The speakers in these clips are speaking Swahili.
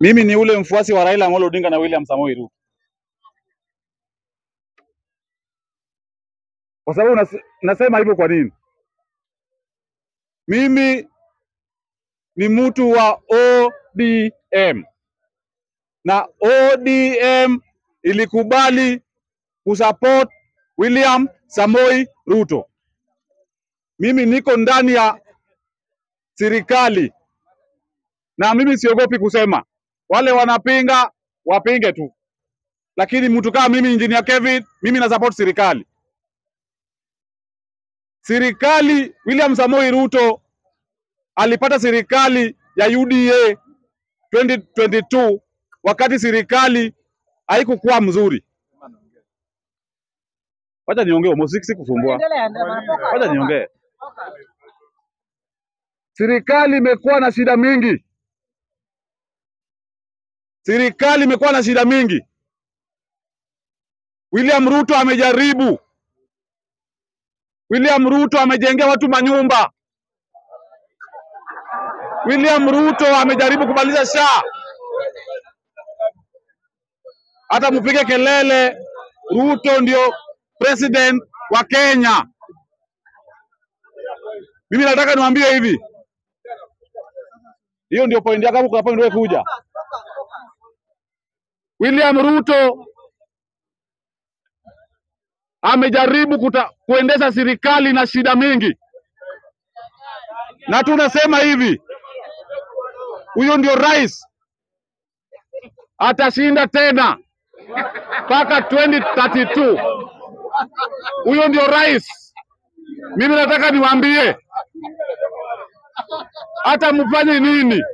Mimi ni ule mfuasi wa Raila Amolo Odinga na William Samoei Ruto, kwa sababu nas, nasema hivyo kwa nini? Mimi ni mtu wa ODM na ODM ilikubali kusupport William Samoei Ruto. Mimi niko ndani ya serikali na mimi siogopi kusema, wale wanapinga wapinge tu, lakini mtu kama mimi Engineer Kevin, mimi na support serikali. Serikali William Samoei Ruto alipata serikali ya UDA 2022 wakati serikali haikukuwa mzuri. Wacha niongee, Mosiki, sikusumbua. Wacha niongee. Serikali imekuwa na shida mingi, serikali imekuwa na shida mingi. William Ruto amejaribu, William Ruto amejengea watu manyumba, William Ruto amejaribu kumaliza SHA. Hata mpige kelele, Ruto ndio president wa Kenya. Mimi nataka niwaambie hivi, hiyo ndio point yako, kuna point wewe kuja. William Ruto amejaribu kuta, kuendesha serikali na shida mingi, na tunasema hivi, huyo ndio rais atashinda tena mpaka 2032. Huyo ndio rais. Mimi nataka niwaambie, hata mfanye nini,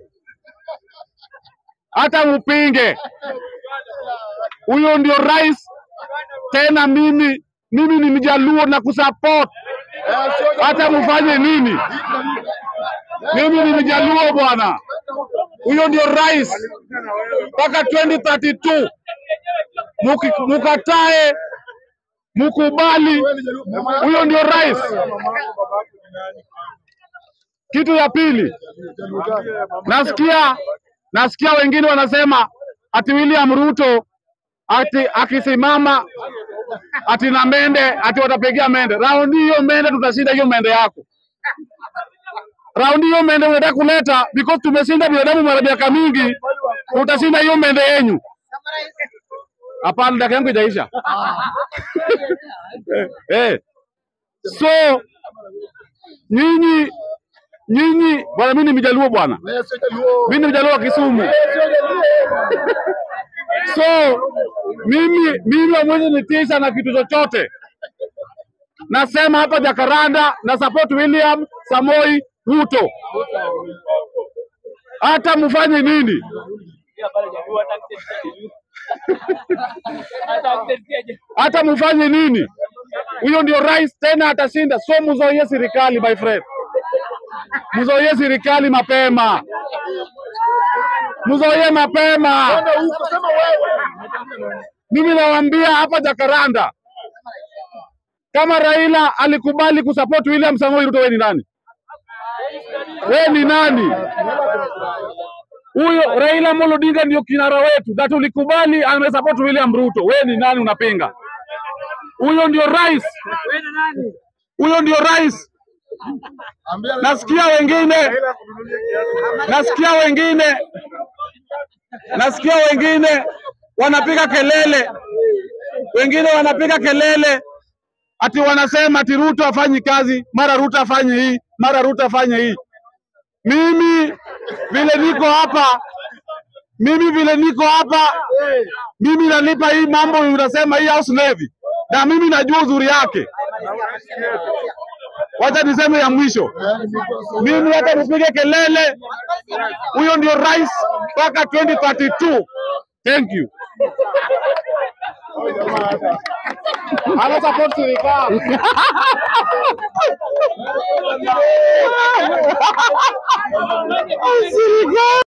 hata mpinge, huyo ndio rais tena. Mimi mimi ni mjaluo na kusupport, hata mfanye nini, mimi ni mjaluo bwana. Huyo ndio rais mpaka 2032. Muki- Mukatae mukubali, huyo ndio rais. Kitu ya pili, nasikia nasikia wengine wanasema ati William Ruto ati akisimama ati na Mende ati watapigia Mende. Raundi hiyo Mende tutashinda hiyo Mende yako. Raundi hiyo Mende unataka kuleta because tumeshinda binadamu mara miaka mingi, utashinda hiyo Mende yenyu. Hapana, dakika yangu itaisha. eh. So nyinyi nyinyi bwana, mimi ni mjaluo bwana, mimi ni mjaluo wa Kisumu. So mimi mimi hamwezi nitisha na kitu chochote. Nasema hapa Jakaranda na support William Samoi Ruto, hata mfanye nini. hata mfanye nini, huyo ndio rais tena atashinda. So mzoie serikali my friend, mzoie serikali mapema, mzoie mapema. Mimi nawaambia hapa Jakaranda, kama Raila alikubali kusupport William Samoei Ruto, wewe ni nani? Wewe ni nani? Huyo Raila Amolo Odinga ndio kinara wetu, na tulikubali amesupport William Ruto. Wewe ni nani unapinga? Huyo ndio rais, huyo ndio rais. Nasikia wengine, nasikia wengine, nasikia wengine wanapiga kelele, wengine wanapiga kelele ati wanasema ati Ruto afanyi kazi, mara Ruto afanye hii, mara Ruto afanye hii. Mimi vile niko hapa, mimi vile niko hapa, mimi nalipa hii mambo unasema hii house levy, na mimi najua uzuri yake. Wacha niseme ya mwisho, mimi hata nipige kelele, huyo ndio rais mpaka 2032. Thank you. Ana support serikali. Serikali.